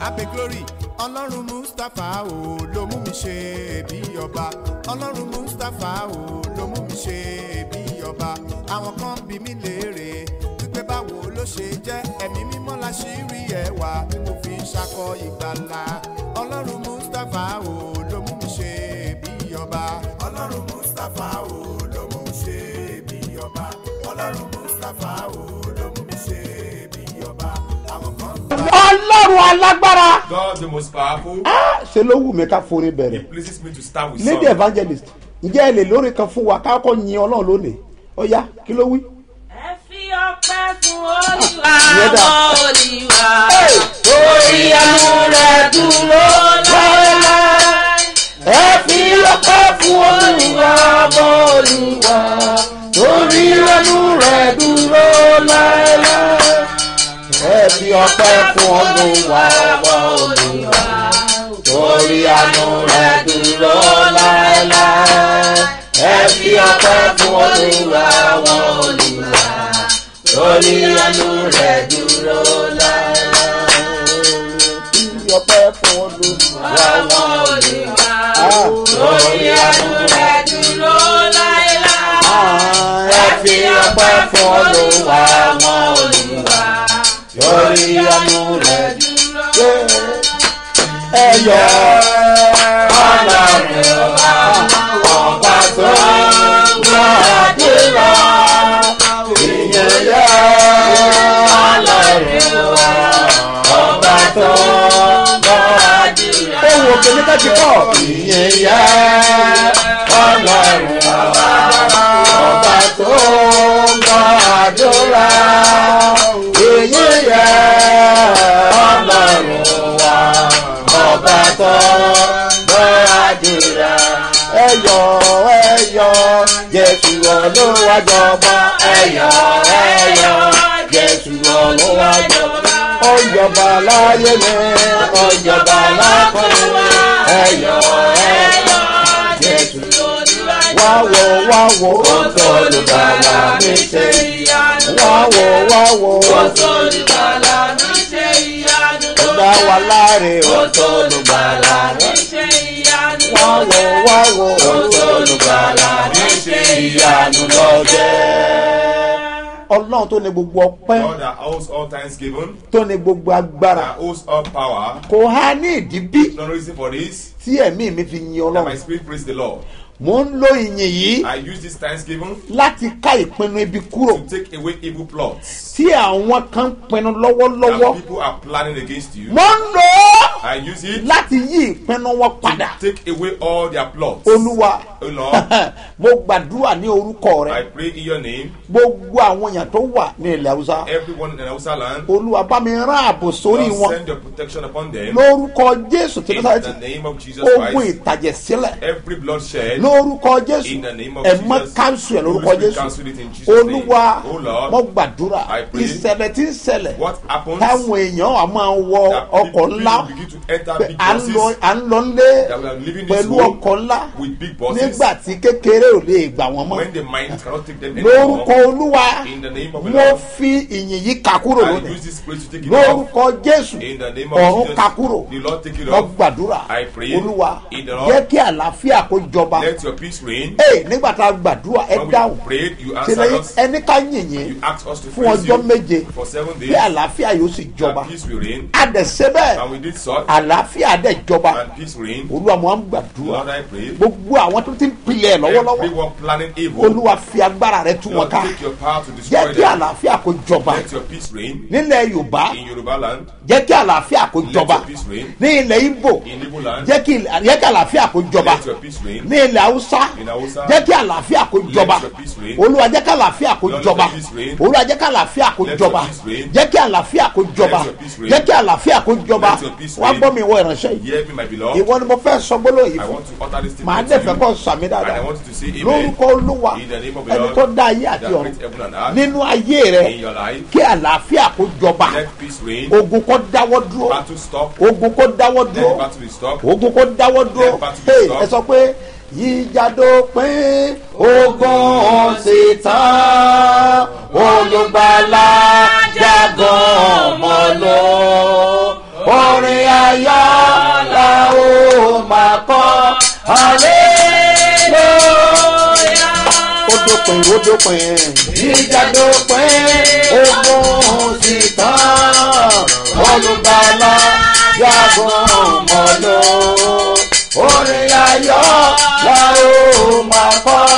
abe glory ọlọ́run mustapha o ló mú mi ṣe bí ọba ọlọ́run mustapha o ló mú mi ṣe bí ọba àwọn kan bí mi léèrè wípé báwo ló ṣe jẹ́ ẹ̀mí mímọ́ la ṣì rí ẹwà tí mo fi ń ṣakọ ìgbàlà ọlọ́run mustapha o ló mú mi ṣe bí ọba ọlọ́run mustapha o ló mú mi ṣe bí ọba ọlọ́run mustapha o ló mú mi ṣe bí ọba àwọn kan ọlọ́run alágbára. God the most powerful. Ah, ṣe ló wù mí ká forin bẹ̀rẹ̀. It pleases me to start with lady song. evangelist ǹjẹ́ ẹ lè lórí kan fún wa ká kọ́ yin ọlọ́run lónìí ó yá kí ló wí. ẹ fi ọpẹ́ fún olúwa Ìyẹn dà. ọmọ olúwa orí ẹnu rẹ̀ dúró láéláé. ẹ fi ọpẹ́ fún olúwa ọmọ olúwa orí ẹnu rẹ̀ dúró láéláé. ẹ fi ọpẹ́ fún olúwa ọmọ olúwa orí ẹnu rẹ̀ dúró láéláé. ẹ fi ọpẹ́ fún olúwa ọmọ olúwa orí ẹnu rẹ̀ dúró láéláé. fi ọpẹ́ fún olúwa ọmọ olúwa Ah. lórí ẹnu rẹ dúró láéláé. ẹ fi ọpẹ́ fún olúwa ọmọ olúwa lórí ẹnu rẹ̀ dúró. ẹ yọ ọlọ́run ọba tó gbàdúrà ìyẹn yẹ ọlọ́run ọba tó gbàdúrà. ohun òkè ní kájí kọ́ ìyẹn yẹ ọlọ́run ọba tó gbàdúrà ìyẹn yẹ ọlọ́run wa ọba tó gbàdúrà. ẹyọ ẹyọ jésù olúwàjọba ẹyọ ẹyọ jésù olúwàjọba ọjọba láyé mi ọjọba lákọ̀ọ́ ẹyọ ẹyọ jésù wáwo wáwo ọ̀tọ̀ olùgbàlà mi ṣe wáwo wáwo Olùgbàlà mi ṣe ìyanu ọ̀dà wà láre ọ̀tọ̀ olùgbàlà mi ṣe ìyanu wáwo wáwo ọ̀tọ̀ olùgbàlà mi ṣe ìyanu lọ́jẹ́. ọlọ́run tó ní gbogbo ọpẹ́ God that owes all thanksgiving, tó ní gbogbo agbára that owes all power. kò há ní ìdí bí No reason for this. tí ẹ̀mí mi fi yin That my ọlọ́run spirit praise the Lord. mò ń lo ìyìn yìí I use this thanksgiving láti ká ìpinnu ibi kúrò to take away evil plots tí àwọn kan ń pinnu that lọ́wọ́lọ́wọ́ people are planning against you. mo ń lò ó I use it láti yí ìpinnu wọn padà to take away all their plots. olúwa O Lord, mo gbàdúrà ní orúkọ I rẹ pray in your name, gbogbo àwọn èèyàn tó wà ní ilẹ̀ haúsá everyone in Hausa land, olúwa bá mi rán ààbò sórí Lord, wọn send your protection upon them. lórúkọ jésù tí In lọ́sàrẹ́tì the name of Jesus ogun Christ, ìtàjẹ̀sílẹ̀ every bloodshed, lórúkọ jésù in the name of ẹ̀mọ́ Jesus, káńsù ẹ̀ lórúkọ Holy Spirit jésù cancel it in Jesus' name. olúwa Oh Lord, mo gbàdúrà I pray. ìṣẹ̀lẹ̀ tí ń ṣẹlẹ̀ what happens táwọn èèyàn á máa wọ that ọkọ̀ people ńlá begin to enter pé big à ń lọ buses à ń lọ nlé that we are living this pẹ̀lú way ọkọ̀ ńlá with big buses nígbà tí kékeré ò lè gbà wọ́n mọ́ when the mind cannot take them lórúkọ anymore. olúwa In the name of the mo Lord, fi ìyìn yìí kà kúrò I lónìí use this praise to take it off. lórúkọ jésù In the name of ọ̀run Jesus, kà kúrò the Lord take it mo off. gbàdúrà I pray olúwa in the Lord. jẹ́ kí àlàáfíà kó jọba Let your peace reign. ee nígbà tá a gbàdúrà ẹ When dáhùn we prayed, you ṣe answered lẹ́yìn us. ẹni ká yìnyín You asked us to fún praise ọjọ́ you méje for seven kí days. àlàáfíà yóò sì jọba And peace will reign. àdẹ̀sẹ̀ bẹ́ẹ̀ And we did so. àlàáfíà dẹ̀ jọba And peace reign. olúwa mo á ń gbàdúrà Lord, I pray. gbogbo àwọn tó ti ń pilẹ̀ lọ́wọ́lọ́wọ́ Everyone planning evil. olúwa fi agbára rẹ tú wọn Lord, ká take your power to jẹ́ destroy kí them. àlàáfíà kó jọba Let your peace reign. nílẹ̀ yorùbá In Yoruba land, jẹ́ kí àlàáfíà kó let jọba your peace reign. ní ilẹ̀ ibo In Igbo land, jẹ́ kí jẹ́ kí àlàáfíà kó jọba let your peace reign. ní ilẹ̀ haúsá In Hausa, jẹ́ kí àlàáfíà kó jọba your peace reign. olúwa jẹ́ kí àlàáfíà kó Lord, jọba let your peace reign. olúwa jẹ́ kí àlàáfíà kó Let jọba your peace reign. jẹ́ kí àlàáfíà kó jọba your peace reign. jẹ́ kí àlàáfíà kó jọba Let your peace wá reign. gbọ́ mi ìwọ ìránṣẹ́ yìí Hear me, my beloved. ìwọ ni mo fẹ́ sọ gbólóhùn yìí I fún want to utter this màá statement to dẹ̀ fẹ́ you. kọ́ sàmì And dáadáa I want you to say amen. lórúkọ olúwa In the name of the ẹni Lord, tó dá ayé àti that ọ̀run created heaven and earth. nínú ayé In rẹ your life, kí àlàáfíà kó jọba let peace reign. ogun kó dáwọ́ dúró Battle stop. ogun kó dáwọ́ Let dúró battle be stopped. ogun kó dáwọ́ dúró Let battle be Hey, stopped. ẹ sọ pé yíjàdó pín ogun sì tán olùgbàlà jágàn mọ́ lọ orin kọ́ hallelujah. ó dópin ó dópin ìjà dópin ogun sì tán olùgbàlà yàgùn mọ́lò orin ayọ̀ la ó máa kọ́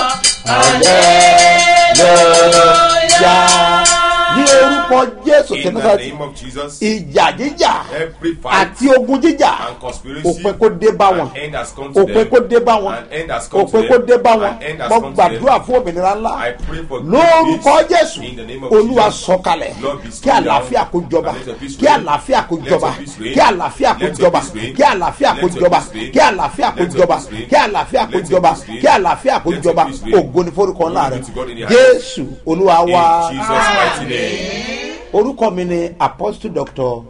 hallelujah. ní orúkọ jésù In tí the nígbà tí name of Jesus, ìjà jíjà every fight àti ogun jíjà and conspiracy, òpin kó dé bá wọn an end has come to òpin them. kó dé bá wọn An end has come to òpin them. kó dé bá wọn An end has mo come to them. gbàdúrà fún òmìnira ńlá I pray for lórúkọ peace jésù in the name of olúwa Jesus. sọkalẹ̀ Lord, be kí still àlàáfíà down kó jọba and let your peace kí reign. àlàáfíà kó Let jọba your peace reign. kí àlàáfíà kó Let your jọba peace reign. kí àlàáfíà kó Let your jọba peace reign. kí àlàáfíà kó Let your jọba peace reign. kí àlàáfíà kó Let your jọba peace reign. kí àlàáfíà kó Let your jọba peace reign. ògo ni forúkọ ńlá Glory rẹ be to God in the highest. jésù olúwa In wá Jesus' mighty name. orúkọ mi ni apostle doctor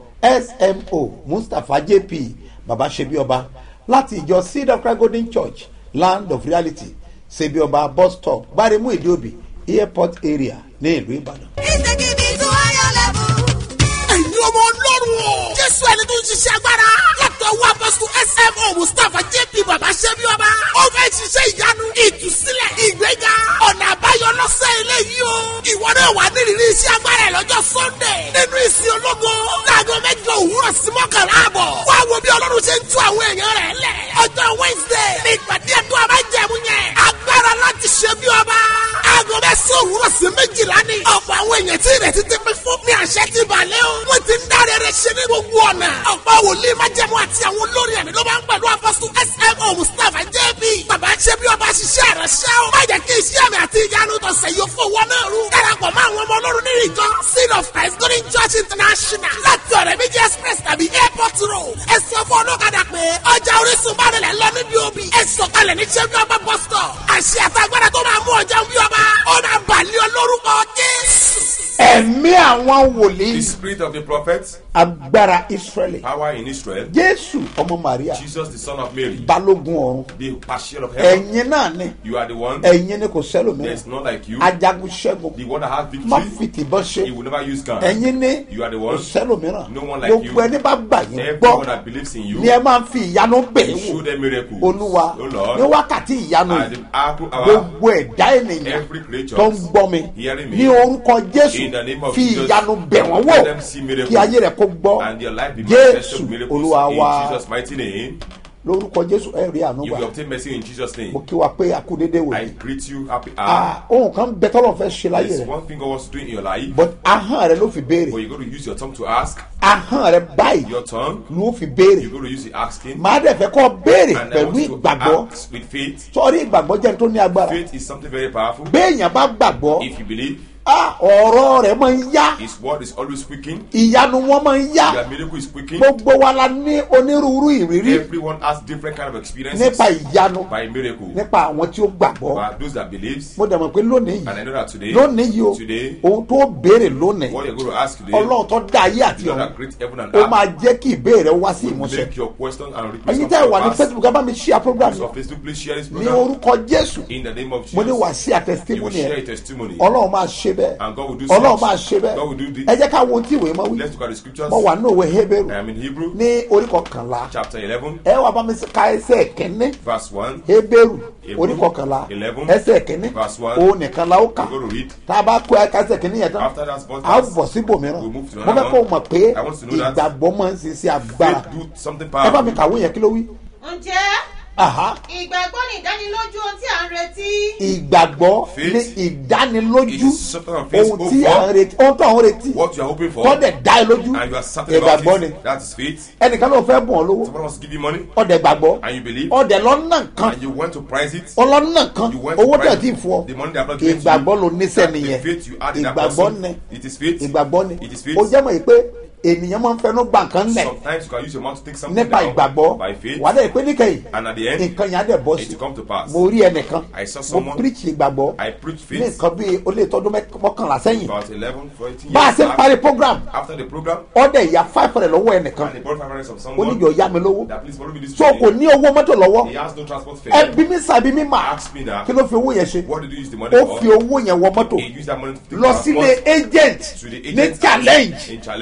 smo mustapha jp baba sebioba láti ìjọ seed of christ golden church land of reality sebioba bus stop gbaremu ìdíòbí airport area ní ìlú ìbàdàn. ìsèkìdì tó ayọ̀ lẹ́bù. ẹ̀yin ọmọ ọlọ́run o. jésù ẹni tó ń ṣiṣẹ́ agbára. látọwọ́ apọ́sù smo mustapha jp baba ṣẹ́bi ọba. ó fẹ́ ṣiṣẹ́ ìyanu ìtúsílẹ̀ ìgbéga ọ̀nà àbáyọ lọ́sẹ̀ eléyìí o. ìwọ náà wà nírìírí iṣẹ́ agbára ẹ̀ lọ́jọ́ sunday. nínú ìsìn ológo. láago mẹ́jọ òwúrọ̀ sí mọ́kànlá àbọ̀. wá wo bí ọlọ́run ṣe ń tú àwọn èèyàn rẹ̀ lẹ̀. ọjọ́ wednesday ní ìpàdé ẹ̀tọ́ abájẹ̀mú yẹn. agbára láti ṣe bí ọba. aago mẹ́sàn-án òwúrọ̀ sí méjìlá ni. ọ̀pọ̀ àwọn èèyàn tí ìrètí ti pín fún ní àṣẹ ti balẹ̀ o. wọ́n ti ń dáre rẹ̀ ṣe ní gbogbo ọ̀nà. ọ̀pọ̀ wòlíì májẹ̀mú àti àwọn olórí ẹ̀mí ló máa ń pẹ̀lú apọ́sù smo mustapha jb. bàbá ṣe bí ọba ṣiṣẹ́ rẹ̀ ṣẹ́ o. má jẹ́ kí iṣẹ́ mi àti ìyanu tọ̀sẹ̀ yóò fún wọn náà rú. darapọ̀ mọ́ àwọn ọmọ ọlọ́run nínú ìjọ seed of christ golden church international láti ọ̀rẹ́ méjì express tàbí airport road. ẹ sọ fún ọlọ́kadà pé ọjà orísun bá rẹ̀ lọ níbi òbí. ẹ sọ̀kalẹ̀ ní ṣẹ́bí ọba bus stop. àṣẹ àtàgbàdà tó máa mú ọjà bí ọba ó máa bàlẹ́ ọ lórúkọ jésù. ẹ̀mí àwọn wòlíì The spirit of the prophet, agbára israẹli power in Israel, jésù ọmọ maria Jesus the son of Mary, balógun ọ̀run the passion of heaven. ẹ̀yin náà ni You are the one. ẹ̀yin ni kò There sẹ́lòmíràn is none like you. ajagun ṣẹ́gun The one that has má victory. fìtìbọn ṣe He will never use gun. ẹ̀yin ní You are the kò one. sẹ́lòmíràn No one like you. gbogbo ẹni bá gbà yín Everyone gbọ́ that believes in you, ni ẹ máa ń fi ìyanu bẹ̀ you ẹ́ show wò them miracles. olúwa Oh Lord. ní wákàtí ìyanu And yìí the apple hour, gbogbo ẹ̀dá ènìyàn every creature tó ń gbọ́ mi hearing me. ní orúkọ jésù In the name of fi Jesus, ìyanu bẹ̀ wọ́n let wò them see miracles. kí ayé rẹ̀ kó gbọ́ and their life be manifested jésù with miracles olúwa in wa Jesus' mighty name. lórúkọ jésù ẹ rí àánú You gbà will obtain mercy in Jesus' mo name. kí wa pé akúndéédé wò I yìí greet you, happy hour. Ah, ohun kan bẹ tọ́lọ̀ fẹ́ ṣe láyé There's rẹ̀ one thing God wants to do in your life, but ahọ́n rẹ ló fi béèrè but you're going to use your tongue to ask. ahọ́n rẹ báyìí Your tongue, ló fi béèrè you're going to use it asking. màá dẹ̀ fẹ́ kọ́ béèrè And I pẹ̀lú want you to ìgbàgbọ́ ask with faith. sọ́ọ́rí ìgbàgbọ́ jẹ́ ní tó ní agbára Faith is something very powerful. béèyàn bá gbàgbọ́ If you believe, ah, ọ̀rọ̀ rẹ̀ máa ń yá His word is always speaking. ìyanu wọn máa ń yá Your miracle is speaking. gbogbo wa la ní onírúurú ìrírí Everyone has different kind of experiences nípa ìyanu by miracle. nípa àwọn tí ó gbàgbọ́ But those that believes, mo dẹ̀ mọ̀ pé lónìí and I yìí know that today, lónìí yìí o today, ohun tó béèrè lónìí what you're going to ask today, ọlọ́run tó dá ayé àti the Lord ọ̀run that creates heaven and ó máa earth, jẹ́ kí ìbéèrè wá sí will ìmúṣẹ make your question and request ẹ̀yin come tẹ́ ẹ to wà ní pass. facebook ẹ bá mi ṣí a program So yẹn Facebook, please share this ní program orúkọ jésù in the name of mo ní wà Jesus. sí You will àtẹ̀sítímù share a yẹn testimony. ọlọ́run máa ṣe bẹ́ẹ̀ And God will do ọlọ́run such. máa ṣe bẹ́ẹ̀ God will do this. ẹ jẹ́ ká wo ohun tí ìwé máa wí Let's look at the scriptures. mo wà ní òwe hebrew I am in Hebrew, ní orí kọkànlá chapter 11, ẹ wà bá mi ka ẹsẹ̀ kẹ́ni verse 1. hebrew Hebrew, orí kọkànlá eleven, ẹsẹ̀ kẹ́ni verse one. òun nìkan la ó kà We're going to read. tá a bá kó ẹka ẹsẹ̀ kẹ́ni yẹn tán After that verse, a ó bọ̀ síbòmíràn We'll move to mo another fẹ́ kó o one. mọ̀ pé I want to know that. ìgbàgbọ́ máa ń ṣiṣẹ́ agbára faith do something ẹ bá mi powerful. kàwé yẹn kí ló wí. ǹjẹ́ Aha. ìgbàgbọ́ ní ìdánilójú ohun tí à ń retí. ìgbàgbọ́ Faith ní ìdánilójú is something of faith ohun tí à ń over retí ohun tó à ń retí what you are hoping for, tọ́dẹ̀ dá ẹ lójú and you are certain about ìgbàgbọ́ ni it. That is faith. ẹnìkan ló fẹ́ bùn ọ lówó Someone wants to give you money, ọdẹ gbàgbọ́ and you believe, ọdẹ lọ́nà kan and you want to price it. ọlọ́nà kan You went to owó tẹ̀ price tí fún ọ the money they have not given to ìgbàgbọ́ you. ló níṣẹ́ That's the nìyẹn faith you add in that ìgbàgbọ́ person. ni It is faith. ìgbàgbọ́ ni It is faith. ó jẹ́ mọ̀ yìí pé ènìyàn máa ń fẹnu gbà nǹkan lẹ̀ Sometimes you can use your mouth to take something nípa down ìgbàgbọ́ by faith, wà á dẹ̀ pé níkẹyìn and at the end, nǹkan yẹn á dẹ̀ bọ́ it sí will come to pass. mo rí ẹnìkan I saw mo someone, píríkì ìgbàgbọ́ I preached ní faith nǹkan bíi ó lè tọdún mẹ́k- mọ́kànlá sẹ́yìn about 11, 14 bá a years ṣe ń back. parí program After the program, ọdẹ ìyá five hundred lọ́wọ́ ẹnìkan and they brought 500 from ó ní someone yọ ya mi lówó that please follow me this so way. kò ní owó mọ́tò lọ́wọ́ He has no transport fare. ẹbí mi sàbí mi mà Ask me now, kí ló fi owó yẹn ṣe what did you use the money ó for? fi owó yẹn wọ mọ́tò He used that money to take lọ sílé transport agent to the ní agent challenge in challenge.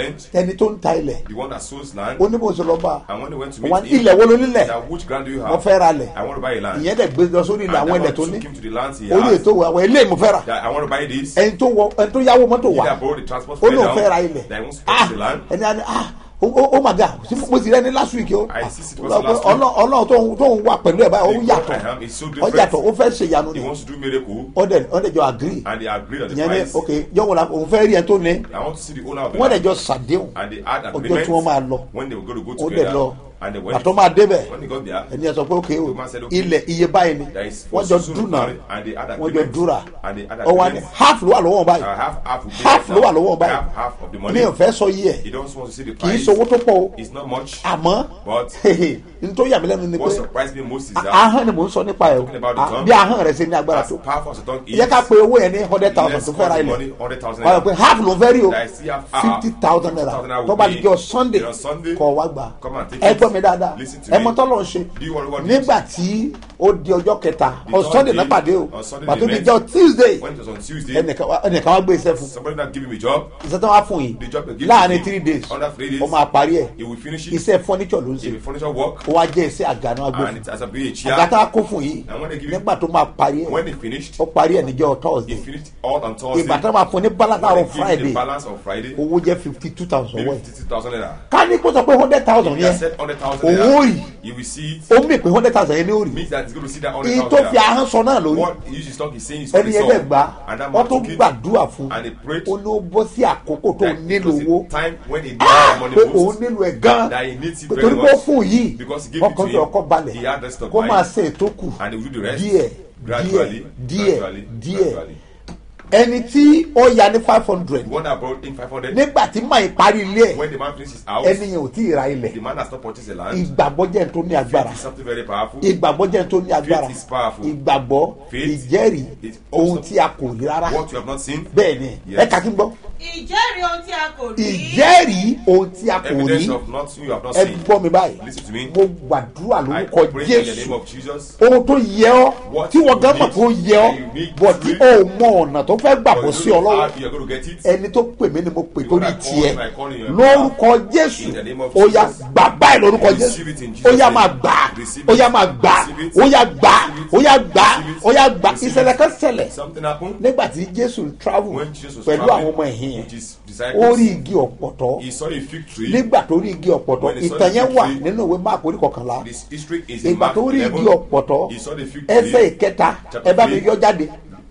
ẹni tó ń ta ilẹ̀ the one that sows land, oníbòsọlọ́ba and when they went to wọn meet him, ilẹ̀ wo ló nílẹ̀ that which ground do you wọ́n have? fẹ́ ra lẹ̀ I want to buy a land. ìyẹn dẹ̀ gbé lọ sórí ilẹ̀ And àwọn that ilẹ̀ tó one ní took him to the lands he orí has. ètò àwọn ilé mo fẹ́ rà That I want to buy this. ẹni tó wọ ẹni tó yáwó mọ́tò He wá that borrowed the transport ó fare lóun fẹ́ ra down. ilẹ̀ That he wants to ah purchase the land. ẹni àná ah ó ó my god mo sì rẹ́ni last week o I see it was last week. ọlọ́run tó ń tó ń wà pẹ̀lú ẹ̀ báyìí ó The God yàtọ̀ I am is so ó different. yàtọ̀ ó fẹ́ ṣe ìyanu He ni wants to do miracle, ó dẹ̀ ó dẹ̀ jọ agree and they agreed on the ìyẹn ní price. ok jọ́wọ́ la òun fẹ́ rí ẹ tó ní I want to see the owner of the wọ́n dẹ̀ land. jọ sàdéhùn And they had ọjọ́ agreement tí wọ́n máa lọ when they were going to go ó dẹ̀ together. lọ And they went. àtọ́ máa débẹ̀ When they got there, ẹni ẹ sọ pé ok o The man said, okay. ilẹ̀ iye báyìí ni There is wọ́n for jọ soon dúnà married, and they had wọ́n jọ agreement. dúra And they had ọwọ́ ni agreement. half ló wà lọ́wọ́ I báyìí have half of half ló wà lọ́wọ́ I have báyìí half of the money. mi ò fẹ́ sọ yí ẹ̀ He don't want to see the kì í price. sowó tó pọ̀ o It's not much. àmọ́ But n tó yà mí lẹ́nu ni what pé surprised me most is that ahọ́n ni mò ń sọ nípa ẹ̀ o Talking about the Ah, tongue. bí ahọ́n rẹ̀ ṣe ní agbára as tó powerful as the tongue is, yẹ ká pe owó yẹn ní hundred thousand let's tó call fẹ́ ra the ilẹ̀ money 100,000 wọ́n yọ pé half ló fẹ́ rí o That I still have half. fifty thousand naira 50,000 naira tó bá will di be jọ sunday on Sunday. kọ̀ wá gbà Come and take ẹ it. gbọ́ mi dáadáa Listen to ẹ me. mọ tọ́lọ̀ ṣe Do you want what it nígbà tí ó di ọjọ́ kẹta The on third sunday day, náà pàdé o on Sunday pàtó they di met. jọ tuesday When it was on Tuesday, ẹnìkan wá- ẹnìkan wá gbé iṣẹ́ fún somebody that give him a job, iṣẹ́ tó wá fún yìí the job they give láàrin him, three days under three days, ó máa parí ẹ̀ he will finish it. iṣẹ́ furniture ló ń If ṣe a furniture work, ó wá jẹ́ iṣẹ́ àgànà agbó and fún it has to be a chair. àgàtà kó fún yìí And when they give him- nígbà tó máa parí ẹ̀ When he finished, ó parí ẹ̀ níjọ́ he thursday finished all on Thursday. ìgbà tó máa fún ní balance When they àrùn give him friday the balance on Friday, owó jẹ́ fifty two thousand maybe wẹ̀ 50,000 naira. ká ní kó sọ pé hundred thousand He has yẹn said 100,000 owó naira. rí You will see it. ó mì pé hundred thousand yẹn ní òrì Means that he's going to see that èyí 100,000 tó fi naira. ahọ́n sọ náà lórí What he usually talk is saying is ẹni yẹn dẹ̀ gbà And that wọ́n man tó took it. gbàdúrà fún And he prayed. ó ní ó bọ́ sí àkókò tó that it nílò was the owó time when he needed Ah, the money pé most. òun nílò ẹ̀ gan That he needs it pé very torí pé ó much. fún yìí Because he gave it ọkàn to tó him. ọkọ balẹ̀ He had rest of kó mind. máa ṣe ètò kù And he will do the rest. díẹ̀ díẹ̀ Gradually, díẹ̀ gradually, díẹ̀ gradually. ẹni tí ó ya ní five hundred The one that brought in 500, nígbà tí máa parí ilé ẹ̀ when the man finished his house, ẹni yẹn ò tí ì ra ilẹ̀ the man has not purchased the land. ìgbàgbọ́ jẹ́ n tó ní agbára Faith is something very powerful. ìgbàgbọ́ jẹ́ n tó ní agbára is powerful. ìgbàgbọ́ Faith ìjẹ́rìí is ohun also- tí a kò rí rárá What you have not seen, bẹ́ẹ̀ ni Yes. ẹ kà kí n gbọ́ ìjẹ́rìí ohun tí a kò rí. ìjẹ́rìí ohun tí a kò evidence rí of nothing you have not ẹ seen. gbọ́ mi báyìí Listen to me. mo gbàdúrà I lórúkọ pray in the name jésù of Jesus. ohun tó yẹ ọ What tí wọ́n you gán mọ̀ need, tó yẹ ọ you need bọ̀ to tí read. o mọ ọ̀nà tó fẹ́ gbàgbọ́ But sí you ọ know lọ́wọ́ how you are going to get it. ẹni tó pè mí ni mo pè The torí one I call tiẹ̀ him, I call him your lórúkọ jésù In the name of ó yá Jesus. gbà báyìí lórúkọ Receive jésù it in Jesus' ó yá name. máa gbà Receive ó it. yá máa gbà Receive it. ó yá gbà Receive it. ó yá gbà Receive it. ó yá gbà Receive ìṣẹ̀lẹ̀ it. kan ṣẹlẹ̀ Something happened nígbà tí jésù ń travel when Jesus was pẹ̀lú àwọn traveling ọmọ ẹ̀hìn yẹn with his ó disciples. rí igi ọ̀pọ̀tọ́ He saw a fig tree. nígbà tó rí igi ọ̀pọ̀tọ́ When he saw ìtàn the yẹn fig wà tree, nínú ìwé máàpù orí kọkànlá This history is in ìgbà Mark tó rí 11. igi ọ̀pọ̀tọ́ He saw the fig ẹsẹ̀ tree. ìkẹta Chapter ẹ bá mi three. yọ jáde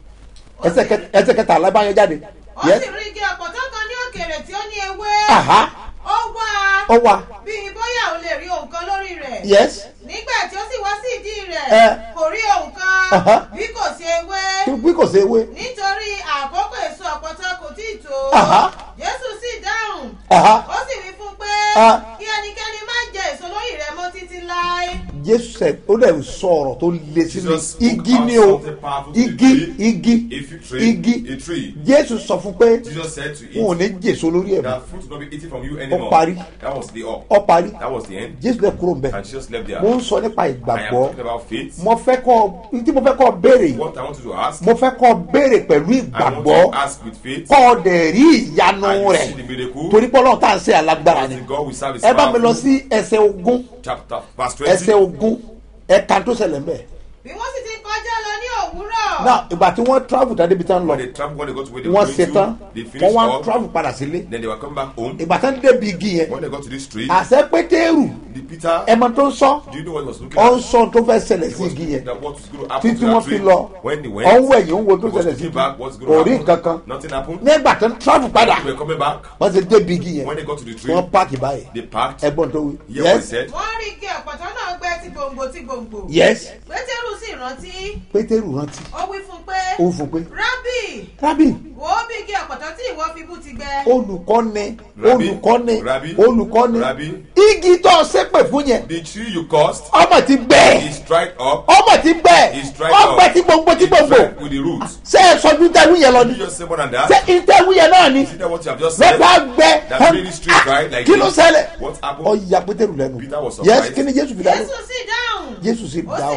ẹsẹ̀ kẹ- ẹsẹ̀ kẹta alábáyọ jáde ó Yes. sì rí igi ọ̀pọ̀tọ́ kan ní òkèèrè tí ó ní ewé. Aha. ó wá ó wà bíi bóyá òun lè rí ohun kan lórí rẹ̀. yes nígbà tí ó sì wá sí ìdí rẹ̀ Ẹ. kò rí ohun Aha. kan bí kò sí ewé bí kò sí ewé nítorí àkókò èso ọ̀pọ̀tọ́ kò tí ì tó. Aha. jésù sì dáhùn Aha. ó sì wí fún pé Ah. kí ẹnikẹ́ni má jẹ èso lórí rẹ̀ mọ́ títí láé. jésù sẹ ó dẹ̀ sọ ọ̀rọ̀ tó le sí mi Jesus spoke igi out ni o something powerful to the igi tree. igi A fig tree. igi A tree. jésù sọ fún pé Jesus said to wọn ò eat. ní jèso lórí ẹ̀ mọ́ That fruit will not be eaten from you anymore. parí. That was the up. ọ parí That was the end. jésù dẹ̀ kúrò ń bẹ̀ And Jesus left there. mo ń sọ nípa I am ìgbàgbọ́ talking about faith. mo fẹ́ kọ́ tí mo fẹ́ kọ́ béèrè yìí What I want you to ask, mo fẹ́ kọ́ béèrè pẹ̀lú I want ìgbàgbọ́ you to ask with faith. kọ́ ọ dẹ̀ rí ìyanu And you rẹ̀ see the miracle. torí pé ọlọ́run tá à ń ṣe alágbára ni The God we serve is ẹ bá mi lọ powerful. sí ẹsẹ̀ ogún Chapter verse ẹsẹ̀ 20. ogún ẹ̀ka tó ṣẹlẹ̀ mbẹ̀ bí wọ́n sì ti kọjá lọ ní òwúrọ̀. náà ìgbà tí wọ́n travel tàbí ibi tí wọ́n lọ When they travel, when they got to where they wọ́n were ṣe going tán to, they wọ́n finished wá all. travel padà sílé Then they were coming back home. ìgbà tán débi igi yẹn When they got to this street, àṣẹ pétérù the Peter, ẹmọ tó ń sọ do you know what he was looking ọ ń at? sọ tó fẹ́ ṣẹlẹ̀ He sí was igi looking yẹn at what was going to happen títí to wọ́n that fi tree. lọ When they ọ ń went, wẹ̀ yìí ń wo tó he was ṣẹlẹ̀ sí looking igi back, what's kò going rí to nǹkan kan happen? Nothing happened. nígbà tán travel padà They were coming back. wọ́n ti débi igi yẹn When they got to the tree, wọ́n páàkì báyìí they parked. ẹgbọ́n tó wí Hear what he yes said? wọ́n rí igi ọ̀pọ̀tọ́ náà gbẹ́ tí gbòǹgbò tí gbòǹgbò. yes pétérù sì rántí pétérù rántí ó wí fún pé ó fún pé rábì rábì wò ó bí igi ọ̀pọ̀tọ́ tí ìwọ fi bú ti gbẹ. olùkọ́ni Rabbi, olùkọ́ni Rabbi, olùkọ́ni Rabbi. igi tó ṣépè fún yẹn The tree you caused ọmọ ti gbẹ is dried up. ọmọ ti gbẹ Is dried ọgbẹ up. tí gbòǹgbò tí It's gbòǹgbò dried with the roots. ṣé ẹ sọjú tẹwú yẹn lọ You ni just say more than that. ṣé ìtẹwú yẹn náà ni See that what you have just said? lọ́pàá gbẹ That made the street dried like kí ló this. ṣẹlẹ̀ What happened? ọ̀ya pétérù lẹ́nu Peter was yes surprised. kí ni jésù fi dáhùn jésù sì dáhùn. jésù sì ó sì dáhùn wí fún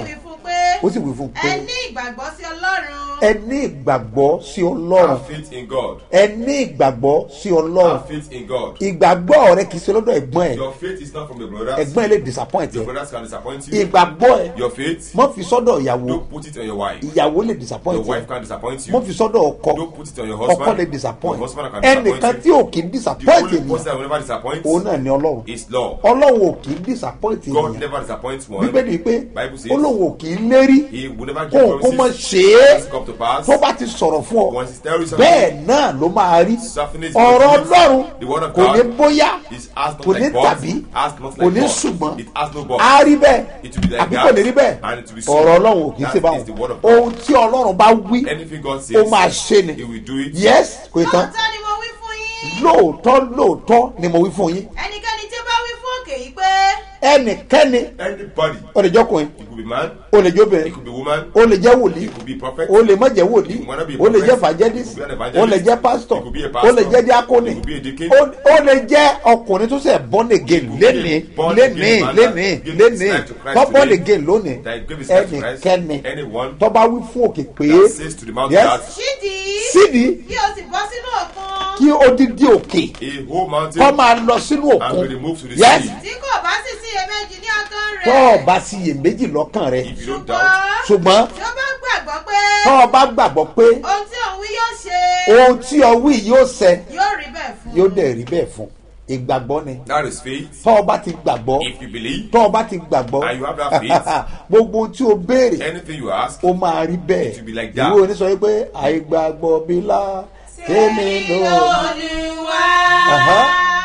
pé ó sì wí fún un pé ẹ ní ìgbàgbọ́ sí ọlọ́run ẹ ní ìgbàgbọ́ sí ọlọ́run Have faith in God. ẹ ní ìgbàgbọ́ sí ọlọ́run Have faith in God. ìgbàgbọ́ rẹ kì í ṣe lọ́dọ̀ ẹ̀gbọ́n ẹ̀ Your faith is not from your brothers. ẹ̀gbọ́n ẹ̀ lè disappoint Your ẹ̀ brothers can disappoint you. ìgbàgbọ́ ẹ̀ Your faith, mọ́ fi sọ́dọ̀ ìyàwó don't put it on your wife. ìyàwó lè Your disappoint ẹ̀ wife can disappoint you. mọ́ fi sọ́dọ̀ ọkọ Don't put it on your ọkọ husband. lè disappoint Your husband can disappoint ẹnìkan you. tí ò kì í The disappoint only ènìyàn person that will never disappoint òun náà ni ọlọ́run is law. ọlọ́run ò kì í disappoint God ènìyàn never disappoints one. bíbélì pé Bible says olóhùn ò kì í lérí He will never kó give o kó mọ promises. ṣe é Doesn't come to pass. tó bá ti sọ̀rọ̀ fún ọ Once he tells you something, bẹ́ẹ̀ náà ló máa rí Soften ọ̀rọ̀ it. ọlọ́run The word of kò ní God bóyá is asked not kò ní like but, tàbí asked not kò like ní but. ṣùgbọ́n It has no but. á rí bẹ́ẹ̀ It will be like àbí that, kò ní rí bẹ́ẹ̀ and it will be so. ọ̀rọ̀ ọlọ́run ò kì í That ṣe is báwọn the word of God. ohun tí ọlọ́run bá wí Anything God ó says, máa ṣe ni He will do it. yes kò tán lóòótọ́ ni mo wí fún yín lóòótọ́ lóòótọ́ ni mo wí fún yín ẹnikẹ́ni tí ó bá wí fún òkè yìí pé ẹnikẹ́ni Anybody. ó lè jọkùnrin It could be man. ó lè It jóbìnrin could be woman. ó lè jẹ́ wòlíì It could be prophet. ó lè má jẹ́ wòlíì It might not be a ó lè jẹ́ prophet. evangelist It could be an ó evangelist. lè jẹ́ pastor It could be a ó pastor. lè jẹ́ diakoni It could be a deacon. ó ó lè jẹ́ ọkùnrin tó ṣe born again could be lénìí a born lénìí again man lénìí that gave his lénìí life to Christ tó born today. again lónìí That gave his life to Christ. ẹnikẹ́ni Anyone tó bá wí fún òkè pé that says to the mountain yes that ṣídìí sídìí kí o sì bọ́ sínú òkun kí odidi òkè a whole mountain kọ́ máa lọ sínú and òkun be removed to the yes sea. tí kò bá sì sí iyèméjì ní ọkàn tó rẹ̀ o bá sí iyèméjì lọ́kàn rẹ If you don't ṣùgbọ́n doubt, ṣùgbọ́n tí ó bá gbàgbọ́ pé tó o bá gbàgbọ́ pé ohun tí òun wí yóò ṣe ohun tí o wí yóò ṣẹ yóò rí bẹ́ẹ̀ fún yóò dẹ̀ rí bẹ́ẹ̀ fún ìgbàgbọ́ ni that is faith. tó o bá ti gbàgbọ́ If you believe, tó o bá ti gbàgbọ́ And you have that faith. gbogbo ohun tí o béèrè anything you ask, ó máa rí bẹ́ẹ̀ It will be like that. ìwé oníṣọ́ yìí pé àìgbàgbọ́ bí lá tèmi lò olùwà Aha.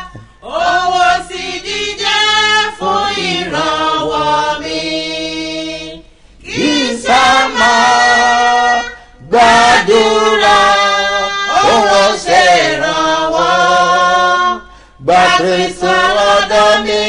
owó sì dídé fún ìrànwọ́ mi kì í sá máa gbàdúrà owó ṣèrànwọ́ gbà kristu ọ̀dọ̀ mi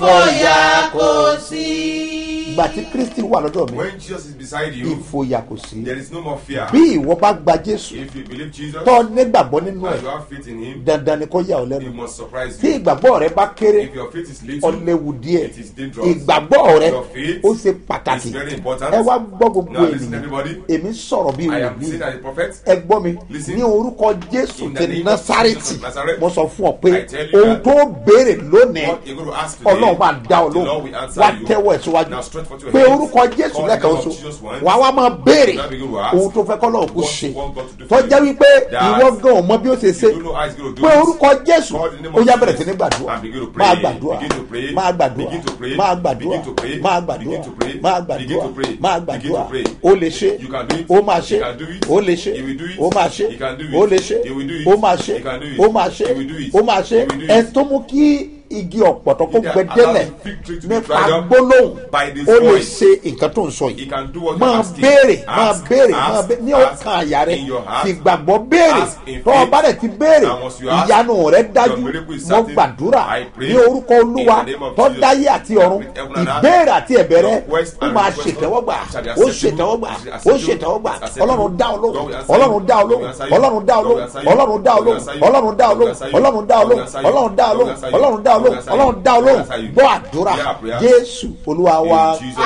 ìfòyà kò sí. gbà tí kristi wà lọ́dọ̀ mi when Jesus is beside you, ìfòyà kò sí there is no more fear. bí ìwọ bá gba jésù If you believe Jesus tó nígbàgbọ́ nínú ẹ̀ and you have faith in Him, dandan ni kó yà ọ́ He lẹ́nu must surprise tí you. ìgbàgbọ́ rẹ bá kéré If your faith is little, ọ̀lẹ́wù díẹ̀ it is dangerous. ìgbàgbọ́ rẹ Your faith ó ṣe pàtàkì is very important. ẹ wá gbọ́ gbogbo Now listen, ènìyàn everybody. èmi sọ̀rọ̀ bí I am wòlíì saying that the prophet, ẹ gbọ́ mi Listen. ní orúkọ jésù In the ti name of násárẹ́tì Jesus of Nazareth, mo sọ fún ọ pé I tell you ohun that tó béèrè lónìí what you're going to ask today, ọlọ́run máa dá ọ the Lord lóhùn will answer wá you. tẹ́wọ́ ẹ̀ síwájú Now stretch forth your pé hands. orúkọ jésù Call the lẹ́ẹ̀kan name of oṣù Jesus once. wà wá máa béèrè Now begin to ask ohun tó fẹ́ kọ́ lọ́run kó what ṣe you want God to do for tọ́jà you. wípé That ìwọ gan ò mọ bí ó ṣe ṣe You don't know how he's going to do pé it. orúkọ jésù Call the name ó of yá Jesus bẹ̀rẹ̀ sí ní gbàdúrà and begin to pray. máa gbàdúrà Begin to pray. máa gbàdúrà Begin to pray. máa gbàdúrà Begin to pray. máa gbàdúrà Begin to pray. máa Begin gbàdúrà to pray. máa Begin gbàdúrà to pray. ó lè ṣe You can do it. ó máa ṣe You can do it. ó lè ṣe You will do it. ó máa ṣe You can do it. ó lè ṣe You will do it. ó máa ṣe You can do it. ó máa ṣe You will do it. ó máa ṣe You will do it. ẹ tó mú kí igi ọ̀pọ̀tọ́ kó He can gbẹdẹ́lẹ̀ allow the fig tree to be nípa dried up gbólóhùn by this ó lè voice. ṣe nǹkan tó ń sọ He yìí can do what you're máa asking. béèrè máa Ask, béèrè ask, máa béèrè ní ask ọkàn àyà rẹ in your heart. fìgbàgbọ́ béèrè Ask in tó o faith. bá dẹ̀ ti béèrè And once you ask, ìyanu rẹ dájú your miracle is mo certain. gbàdúrà I pray ní orúkọ olúwa in the name of tó Jesus. dáyé àti ọ̀run With heaven and earth. ìbéèrè àti ẹ̀bẹ̀ rẹ Your request ó and máa request ṣètẹ́wọ́gbà shall be ó acceptable. ṣètẹ́wọ́gbà Shall be ó acceptable. ṣètẹ́wọ́gbà Acceptable. ọlọ́run dá ọ God will lóhùn answer you. ọlọ́run dá ọ God will lóhùn answer you. ọlọ́run dá ọ God will lóhùn answer you. ọlọ́run dá ọ God will lóhùn answer you. ọlọ́run dá ọ God will lóhùn answer you. ọlọ́run dá ọ God will lóhùn answer you. ọlọ́run dá ọ God will lóhùn answer you. ọlọ́run dá ọ God will lóhùn answer you. ọlọ́run dá ọ God will lóhùn answer you. gbọ́ àdúrà Yeah, prayer. jésù olúwa wa In Jesus'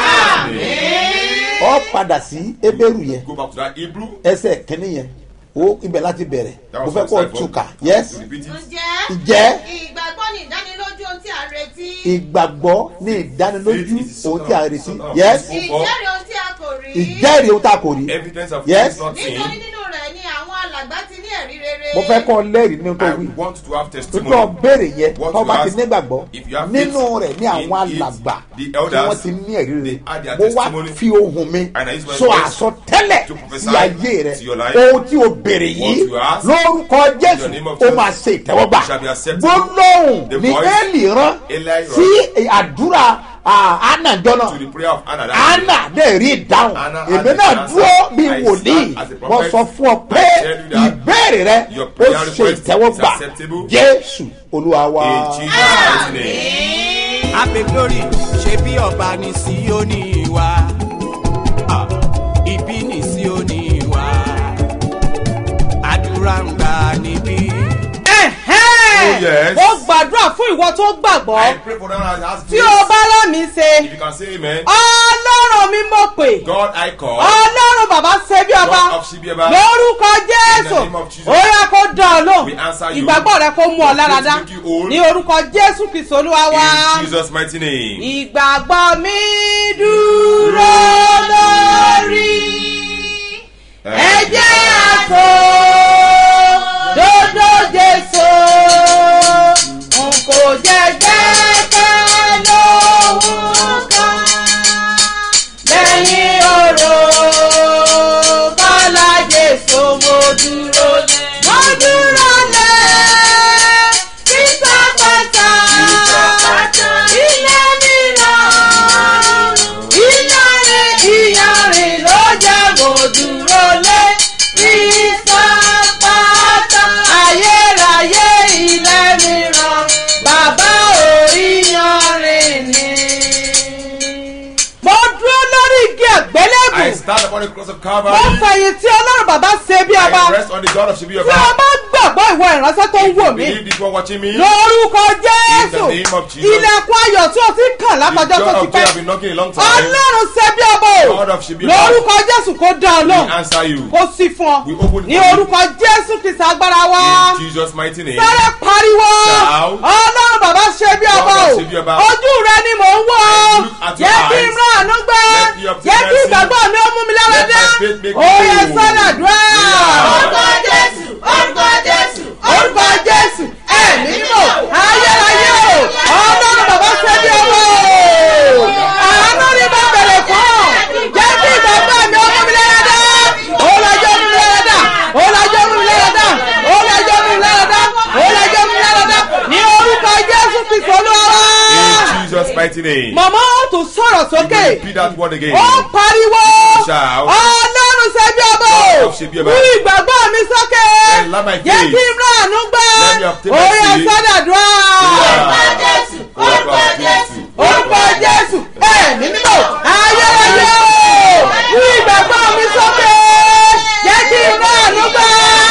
name. ọ padà sí ebéèrú yẹn Go back to that Hebrew. ẹsẹ̀ kínní yẹn o ibẹ̀ láti bẹ̀rẹ̀ That mo was fẹ́ verse kó o five, túkà oh. yes Repeat it. ǹjẹ́ Ǹjẹ́? ìgbàgbọ́ ni ìdánilójú ohun tí a retí ìgbàgbọ́ ní ìdánilójú Faith is the ohun tí a retí substance of yes things ìjẹ́rìí ohun tí a kò rí ìjẹ́rìí ohun tá a kò rí Evidence of Yes. things not nítorí seen. nínú rẹ̀ ni àwọn alàgbà ti ní ẹ̀rí rere mo fẹ́ kọ́ lẹ́rìí nínú tó I wí want to have tó testimony. béèrè yẹn What tó you bá ti ask, nígbàgbọ́ if you have nínú faith rẹ̀ ní àwọn in it, alàgbà the tí elders, wọ́n ti ní ẹ̀rí rere they had their mo wá testimony, fi ohun mi and I use my sọ voice àsọtẹ́lẹ̀ to prophesy sí ayé rẹ̀ to your life. ohun tí o béèrè What yìí you ask, lórúkọ in the jésù name of ó Jesus, máa ṣe ìtẹ́wọ́gbà shall be acceptable. gbólóhùn The ní voice, éèlì rán Eli rán sí àdúrà ànàjọ náà To the prayer of Anna. that anna dẹ̀ rí ìdáhùn Anna had èmi the náà answer. dúró bí I wòlíì stand as a mo prophet. sọ fún ọ pé I tell you that ìbéèrè rẹ your ó prayer ṣe request is ìtẹ́wọ́gbà acceptable. jésù olúwa wa. In Jesus' mighty name. ape glory ṣe bí ọba ní síónì wa Ah, ibi ní síónì wa àdúrà ń gbà níbí. Oh, yes. mo gbàdúrà fún ìwọ tó gbàgbọ́ I pray for them that has tí faith. o bá rán mi ṣe If you can say amen. ọlọ́run mi mo pè God I call. ọlọ́run bàbá ṣe bí ọba God of Shibiaba. lórúkọ jésù In the name of Jesus. ó yẹ kó dán ọ We answer lóhùn you. ìgbàgbọ́ rẹ kó mú ọ lára dá Make you whole. ní orúkọ jésù kristu olúwa wá In Jesus' mighty name. ìgbàgbọ́ mi dúró lórí ẹ̀jẹ̀ àtò dodo jésù n kò jẹ́ gbẹ́kẹ̀ lóhùn kan lẹ́yìn oró kọ́lá jésù mo dúró lé mo dúró lé sísàpàtà ilé mìíràn ìyanrìn ìyanrìn ló jẹ́ mo dúró lé sísàpàtà ayérayé ilé mìíràn bàbá ò ìyanrìn ni. mo dúró lórí igi àgbélébù I stand upon the cross of mo Calvary. fẹ̀yìn tí ọlọ́run bàbá ṣe bí ọba I rest on the God of tí o Shibiaba. bá gbàgbọ́ ìwọ ìránṣẹ́ tó ń wò mí Believe this one watching me. lórúkọ jésù In the name of Jesus. ilẹ̀kùn ayọ̀ tí o ti kàn The látọjọ́ God tó ti of joy pẹ́ have been knocking a long time. ọlọ́run ṣe bí ọba o God of Shibiaba. lórúkọ jésù kó dán ọ We lóhùn answer you. kó sí fún ọ We open ní for you. orúkọ jésù kìsà agbára wa In Jesus' mighty name. sáré pariwo Shout. ọlọ́run bàbá ṣe bí ọba God o of ṣe bí ọba. ojú rẹ ni mò ń wò ó Look at your jẹ́ kí n eyes. rán àánú gbọ́ Let me obtain jẹ́ kí mercy. ìgbàgbọ́ mi ó mú mi lára Let dá my faith make me òye whole. sọ́dàdúrà Yeah. orúkọ jésù orúkọ jésù orúkọ jésù ẹ̀mí mímọ́ ayérayé o ọlọ́run bàbá ṣe bí ọba o àánú ni mo bẹ̀rẹ̀ fún ọ jẹ́ kí ìgbàgbọ́ mi ó mú mi lára dá ó lọ́jọ́ mú mi lára dá ó lọ́jọ́ mú mi lára dá ó lọ́jọ́ mú mi lára dá ó lọ́jọ́ mú mi lára dá ní orúkọ jésù kristu olúwa wa. In Jesus' mighty name. màmá ó tún sọ̀rọ̀ sókè Repeat that word again. ó pariwo Shout. ọlọ́run ṣe bí ọba God o of ṣe bí ọba. wú ìgbàgbọ́ mi sókè And let my jẹ́ faith. kí n rán àánú gbọ́ Let me obtain orí mercy. ẹ̀sọ́dàdúrà orúkọ jésù orúkọ jésù orúkọ jésù ẹ̀mí mímọ́ ayérayé o wú ìgbàgbọ́ mi sókè jẹ́ kí n rán àánú gbọ́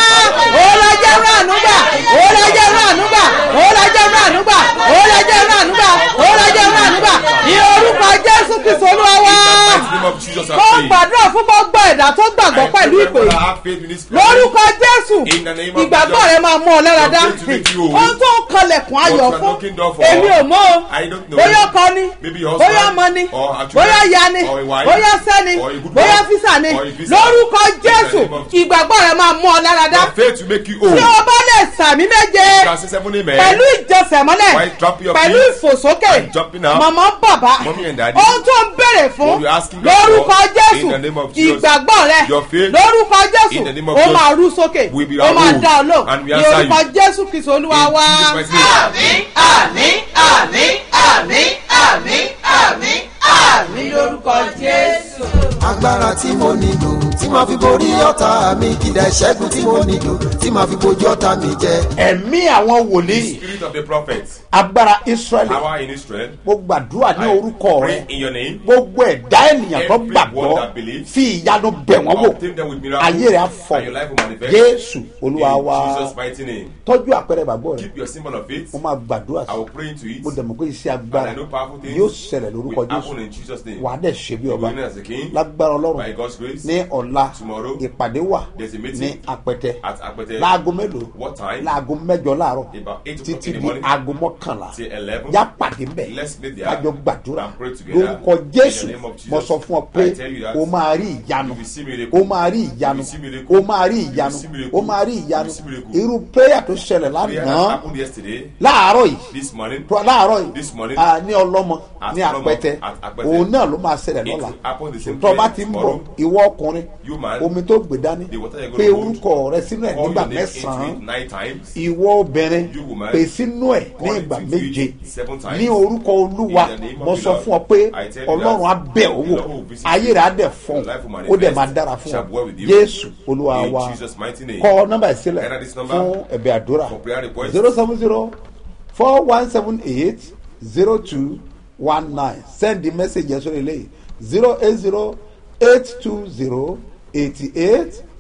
òòlàjẹ́ rán àánú gbà òòlàjẹ́ rán àánú gbà òòlàjẹ́ rán àánú gbà òòlàjẹ́ rán àánú gbà òòlàjẹ́ rán àánú gbà ní orúkọ jésù kristu olúwa wá In the name of Jesus, I mo pray. gbàdúrà fún gbogbo ẹ̀dá tó gbàgbọ́ I pẹ̀lú pray ìpè for yìí have faith in this prayer. lórúkọ jésù In the name of ìgbàgbọ́ Jesus. rẹ máa mú ọ lára dá Your faith will make you whole. ohun tó ń kanlẹ̀kùn ayọ̀ What you are fún knocking door for. èmi ò mọ̀ o I don't know. bóyá ọkọ ni Maybe your husband, bóyá ọmọ ni or a children, bóyá ìyá ni or a wife, bóyá sẹ́ni or a good bóyá wife, físà ni or a visa. lórúkọ In the jésù name of Jesus. ìgbàgbọ́ rẹ máa mú ọ lára dá Your faith will make you whole. tí o bá lè sàmì méje You can say seven amen. pẹ̀lú ìjọsẹ̀mọ́lẹ̀ While dropping your pẹ̀lú feet ìfòsókè and jumping up. màmá bàbá Mommy and daddy. ohun tó ń béèrè fún What you're asking God lórúkọ for, jésù in the name of Jesus. ìgbàgbọ́ rẹ Your faith, lórúkọ jésù in the name of ó Jesus, máa rú sókè will be ó máa aroused, dá ọ lò and we ní answer orúkọ you. jésù kristu olúwa In wá. Jesus' mighty name. àmín àmín àmín àmín àmín àmín lórúkọ jésù. agbára tí mo nílò tí màá fi borí ọ̀tá mi kìdá ìṣẹ́gun tí mo nílò tí màá fi bojú ọ̀tá mi jẹ. ẹ̀mí àwọn wòlíì Spirit of the prophet. agbára israẹli Power in Israel. mo gbàdúrà ní I orúkọ pray rẹ in your name. gbogbo ẹ̀dá ènìyàn tó Everyone gbàgbọ́ that believes. fi ìyanu bẹ̀ wọ́n wò Obtain them with miracles. ayé rẹ̀ á fọ And your life will manifest. jésù olúwa In wa Jesus' mighty name. tọ́jú àpẹẹrẹ gbàgbọ́ rẹ Keep your symbol of faith. mo máa gbàdúrà I will sí pray into it. mo dẹ̀ mọ̀ pé iṣẹ́ And agbára I know powerful things yóò ṣẹlẹ̀ lórúkọ will jésù happen in Jesus' name. wà á dẹ̀ ṣe bí You ọba will reign as a king. lágbára By ọlọ́run God's grace. ní ọ̀la Tomorrow. ìpàdé wà There's a meeting. ní apẹtẹ At Akpete. láago mélòó What time? láago mẹ́jọ láàárọ̀ About eight o'clock títí in the di morning. aago mọ́kànlá Till 11. yá pàdé mbẹ̀ Let's meet there kájọ gbàdúrà and pray together. lórúkọ In jésù the name of Jesus. mo sọ fún ọ pé I tell you that o máa rí ìyanu you will see miracle. o máa rí ìyanu You will see miracle. o máa rí You will ìyanu see miracle. o máa rí You ìyanu will see miracle. irú prayer tó ṣẹlẹ̀ Prayer that lánàá happened yesterday. láàárọ̀ yìí This morning. tó- láàárọ̀ yìí This morning. ah, ní ọlọ́mọ At ní Ọlọ́mọ, apẹtẹ at Apẹtẹ. òun náà ló máa ṣẹlẹ̀ It lọ́la will happen the same tó bá place ti ń bọ̀ tomorrow. ìwọ ọkùnrin You man. omi tó gbé dání The water you're pé gonna hold. orúkọ rẹ sínú ẹ̀ Call nígbà your name into mẹ́sàn-án it nine times. ìwọ obìnrin You woman. pè sínú ẹ̀ ní Call ìgbà into it méje seven times. ní orúkọ olúwa In the name of mo the sọ Lord. fún ọ pé I tell you ọlọ́run á that bẹ̀ the ọ́ Lord wò will visit ayé you. rẹ̀ á dẹ̀ fọ́n Your life will ó dẹ̀ manifest. máa dára fún Shall ọ dwell with you. jésù olúwa In wa Jesus' mighty name. kọ nọ́mbà ìsílẹ̀ Enter this number fún ẹ̀bẹ̀ àdúrà for prayer request. zero seven zero four one seven eight zero two one nine send the message yẹn sórí eléyìí zero eight zero eight two zero eighty eight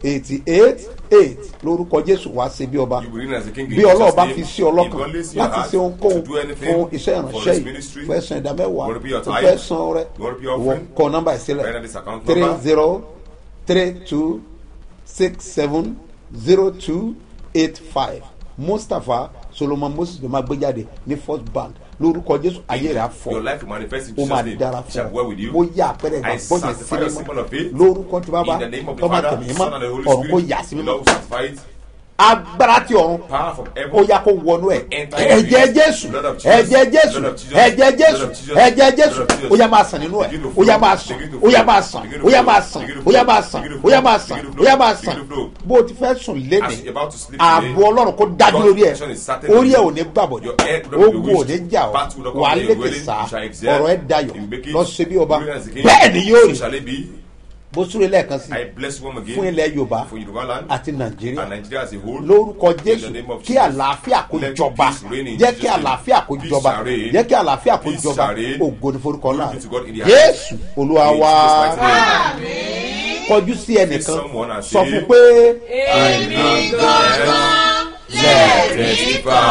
eighty eight eight lórúkọ jésù wá sí bí ọba You will reign as a king in bí ọlọ́run Jesus' bá name. fi sí ọlọ́kan If God lays in your láti heart ṣe ohunkóhun to do anything fún iṣẹ́ for ìránṣẹ́ this yìí ministry, fẹ́ san ìdá mẹ́wàá you wanna be your tó tithe, fẹ́ san rẹ you wanna be your wọ́n offering, kọ nọ́mbà ìsílẹ̀ write down this account three number. zero three two six seven zero two eight five mustapha solomon moses ló máa gbé jáde ní first bank lórúkọ jésù ayé rẹ̀ á fọ́ Your life will manifest in ó máa Jesus' name. dára It shall fún well with you. ọ mo yá àpẹẹrẹ I ìgbàgbọ́ yẹn sanctify the sí symbol of faith. mímọ́ lórúkọ tí bàbá In the name of the tọ́ba Father, tẹ̀mí the mímọ́ Son, and the Holy ọ̀run kò Spirit, yà sí the mímọ́ Lord will sanctify it. agbára ti ọ̀run Power from ó heaven. yá kó wọnú ẹ Enter ẹ̀jẹ̀ into it. jésù Blood of Jesus. ẹ̀jẹ̀ jésù Blood of Jesus. ẹ̀jẹ̀ jésù Blood of Jesus. ẹ̀jẹ̀ jésù Blood of Jesus. ó yá máa sàn nínú ẹ Begin to ó yá flow. máa sàn Begin to ó yá flow. máa sàn Begin to ó yá flow. máa sàn Begin to ó yá flow. máa sàn Begin to ó yá flow. máa sàn Begin to ó yá flow. máa Begin sàn to flow. bó o ti fẹ́ sùn As léde you're about to sleep today, ààbò ọlọ́run kó dájú God's lórí ẹ protection is certain orí ẹ on ò you. ní gbàbọ̀dọ̀ Your head will not be ogun ò ní wished. jà ọ́ Battle will not wà á come near lékè your sá dwelling. You shall excel. ọ̀rọ̀ ẹ dayọ̀ You make it. lọ sí bí ọba You as a king. bẹ́ẹ̀ ni yóò So rí shall it be. bó súré lẹ́ẹ̀kan sí I bless you again fún ilẹ̀ yorùbá for Yoruba land àti nàìjíríà and Nigeria as a whole. lórúkọ In jésù the name of kí Jesus. àlàáfíà kó Let jọba peace reign in jẹ́ kí Jesus' name. àlàáfíà kó Peace jọba shall reign. jẹ́ kí àlàáfíà kó Peace jọba shall reign. ògo ní forúkọ náà Glory to God in the jésù olúwa In wá Jesus' mighty name. kọjú sí ẹnìkan someone and sọ say, fún pé èmi gangan Let testify.